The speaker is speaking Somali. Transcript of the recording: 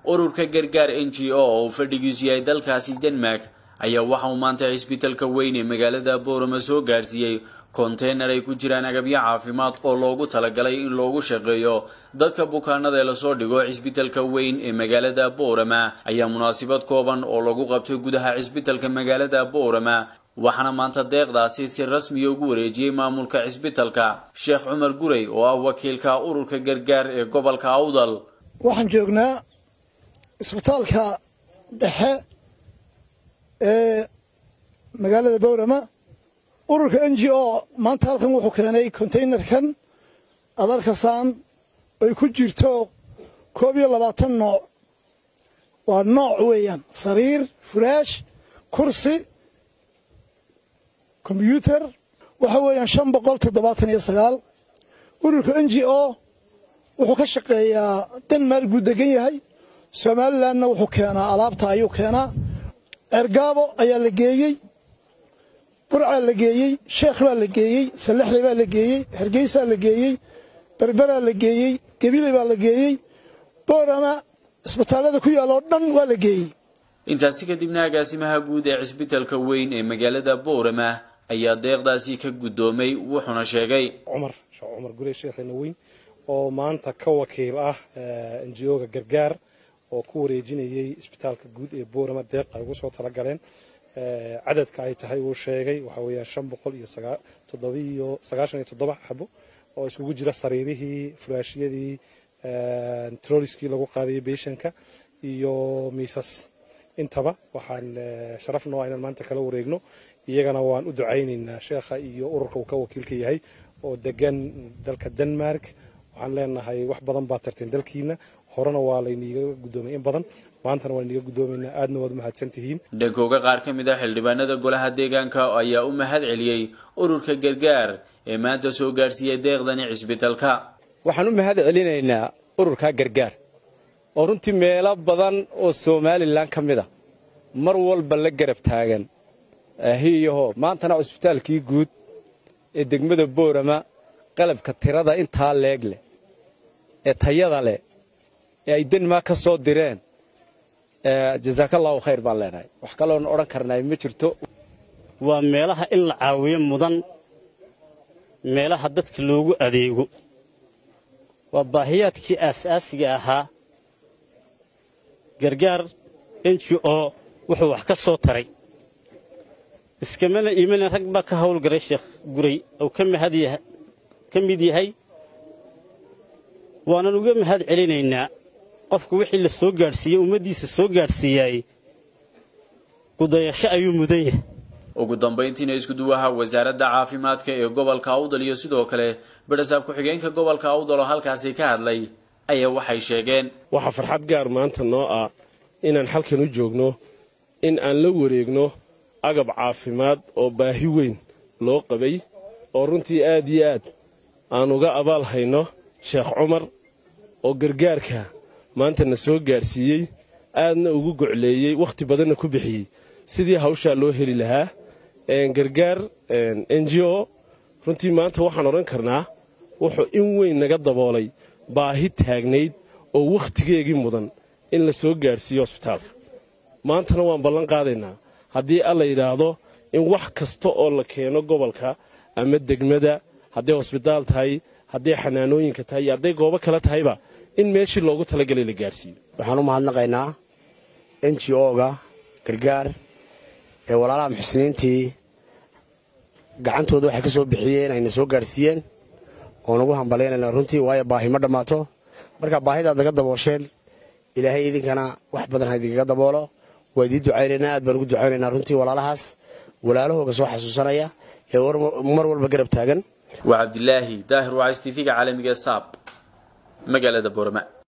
ururka gargaar n g o oo fadhigiisu yahay dalkaasi denmark ayaa waxa uu maanta cisbitalka weyn ee magaalada boorama soo gaarsiiyey konteynar ay ku jiraan agabyo caafimaad oo loogu talagalay in loogu shaqeeyo dadka bukaanada ee lasoo dhigo cisbitalka weyn ee magaalada boorama ayaa munaasabad kooban oo lagu qabtay gudaha cisbitalka magaalada boorama waxaana maanta deeqdaasi si rasmiya ugu wareejiyey maamulka cisbitalka sheekh cumar gurey oo ah wakiilka ururka gargaar ee gobolka awdal waxaan joognaa isbitaalka dhexe ee magaalada boorama ururka n g o maanta halkan wuxuu keenay containerkan adarkasaan ay ku jirto koob iyo labaatan nooc waa nooc weeyaan sariir furaash kursi kombyuutar waxa weeyaan shan boqol toddobaatan iyo sagaal ururka n g o wuxuu ka shaqeeyaa denmark buu degan yahay somalilandna wuxuu keenaa alaabta ayuu keenaa ceergaabo ayaa la geeyey burcaa la geeyey sheekh baa la geeyey salexley baa la geeyey hargeysaa la geeyey berberaa la geeyey gebile baa la geeyey boorama isbitaallada ku yaalla oo dhan waa la geeyey intaasi kadibna agaasimaha guud ee cisbitalka weyn ee magaalada boorama ayaa deeqdaasi ka guddoomay wuxuuna sheegay cumar sheekh cumar gurey sheekhayna weyn oo maanta ka wakiil ah n g o-ga gargaar oo ku wareejinayay isbitaalka guud ee boorama deeq ay ugu soo talagaleen cadadka ay tahay uu sheegay waxa weeyaan shan boqol iyo toddobiyo sagaashan iyo toddoba xabo oo isugu jira sariirihii furaashiyadii troliskii lagu qaadayay beeshanka iyo miisas intaba waxaan sharaf noo inaan maanta kala wareegno iyagana waan u ducaynaynaa sheekha iyo ururka uu ka wakiilka yahay oo degan dalka denmark waxaan leenahay wax badan baa tarteen dalkiina horena waa layniiga guddoomay in badan maantana waa layniiga guddoomaynaa aadna waad umahadsan tihiin dhankooga qaar ka mid ah xildhibaanada golaha deegaanka ayaa u mahad celiyey ururka gargaar ee maanta soo gaarsiiyey deeqdani cisbitalka waxaan u mahad celinaynaa ururka gargaar oo runtii meelo badan oo somalilan ka mid a mar walba la garab taagan hiiyaho maantana cusbitaalkii guud ee degmada boorama qalabka tirada intaa leeg leh ee tayada leh ee ay denmark ka soo direen jasaakallahu khayr baan leenahay wax kaloon odhan karnay ma jirto waa meelaha in la caawiyo mudan meelaha dadka loogu adeego waa baahiyaadkii aasaasiga ahaa gargaar n g o wuxuu wax ka soo taray iskamana iimanin rag baa ka howlgaray sheekh guray oo ka mid yahay waanan uga mahad celinaynaa qofku wixii la soo gaadhsiiyey ummaddiisa soo gaadhsiiyaay gudayasho ayuu mudan yahay ugu dambayntiina iskuduwaha wasaaradda caafimaadka ee gobolka awdal iyo sidoo kale barasaab ku-xigeenka gobolka awdal oo halkaasi ka hadlay ayaa waxay sheegeen waxaa farxad gaar maanta noo ah inaan halkan u joogno in aan la wareegno agab caafimaad oo baahi weyn loo qabay oo runtii aad iyo aad aan uga abaal hayno sheekh cumar oo gargaarka maanta na soo gaadhsiiyey aadna ugu gocleeyey wakhti badanna ku bixiyey sidii hawshaa loo heli lahaa gargaar n g o runtii maanta waxaan odhan karnaa wuxuu in weyn naga daboolay baahi taagnayd oo wakhtigeegii mudan in la soo gaadhsiiyo hosbitaalka maantana waan ballan qaadaynaa haddii alla yidhaahdo in wax kasta oo la keeno gobolka ama degmada hadday hosbitaal tahay hadday xanaanooyinka tahay iyo hadday goobo kale tahayba in meeshii loogu talagelay la gaadhsiiyo waxaan u mahadnaqaynaa n g o-ga gargaar ee walaalaha muxsiniintii gacantooda waxay ka soo bixiyeen ayna soo gaadhsiiyeen oo nagu hambalyaynayna runtii waayo baahi ma dhammaato marka baahidaad naga daboosheen ilaahay idinkana wax badan ha idinkaga daboolo waa idiin ducaynaynaa aad baan ugu ducaynaynaa runtii walaalahaas walaalahooga soo xasuusanaya ee mar walba garab taagan waa cabdilaahi daahir wacys tv-ga caalamiga saab magaalada boorama